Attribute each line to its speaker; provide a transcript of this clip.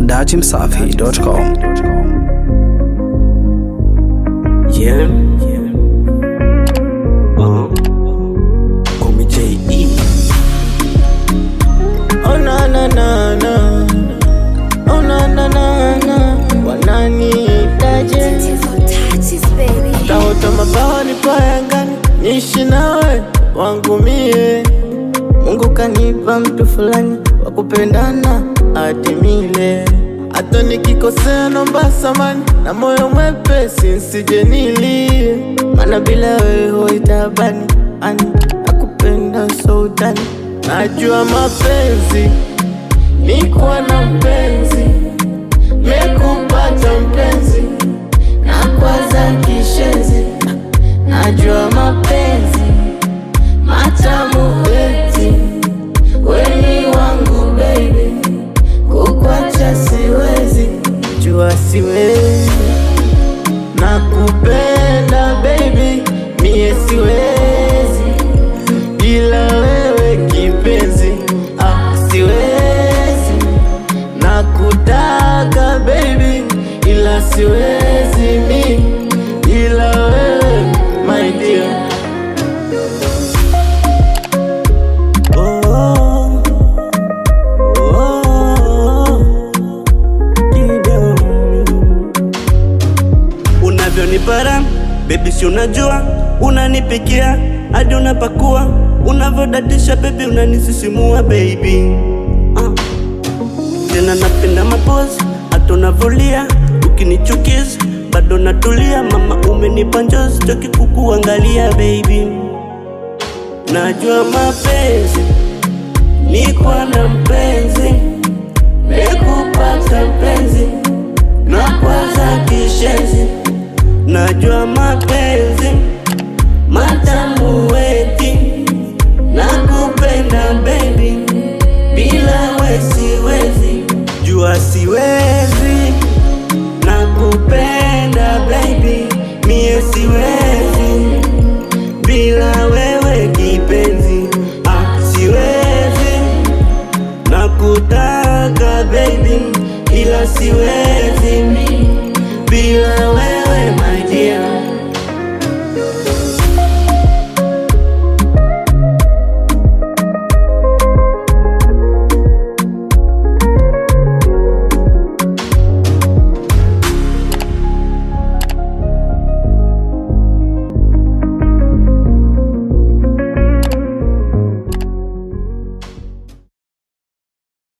Speaker 1: datimsafi.com.
Speaker 2: Yeah. Uh, call me J.E. Oh na na na na. Oh na na na na. Wananiitaje? Taota mabawa ni payangani, niishi nawe wangu mie. Mungu kanipa mtu fulani wa kupendana atimile. Hata nikikosea nomba samani na moyo mwepesi nsije nilie, maana bila wewe hoitabani ani nakupenda so utani. Najua mapenzi ni kuwa na mpenzi, mekupata mpenzi na kwaza kishenzi. Najua mapenzi matamu eti weni wangu baby, kukwacha siwezi, jua siwezi, nakupenda baby, mie siwezi ila wewe kipenzi, ah, siwezi nakutaka baby, ila siwezi mi ila wewe my dear. Oh, oh, kidogo.
Speaker 3: unavyonipara bebi, si unajua unanipikia hadi unapakua, unavyodatisha bebi, unanisisimua baby uh. Tena napenda mapozi hata unavolia, ukinichukiza bado natulia. Mama umenipa njozi, choki kukuangalia baby, najua mapenzi ni kwa na mpenzi, mekupata mpenzi na kwaza kishenzi Najua mapenzi matamu eti nakupenda baby, bila we siwezi, jua siwezi, nakupenda baby, mie siwezi, bila wewe kipenzi, ah, siwezi, nakutaka baby, ila siwezi bila wewe my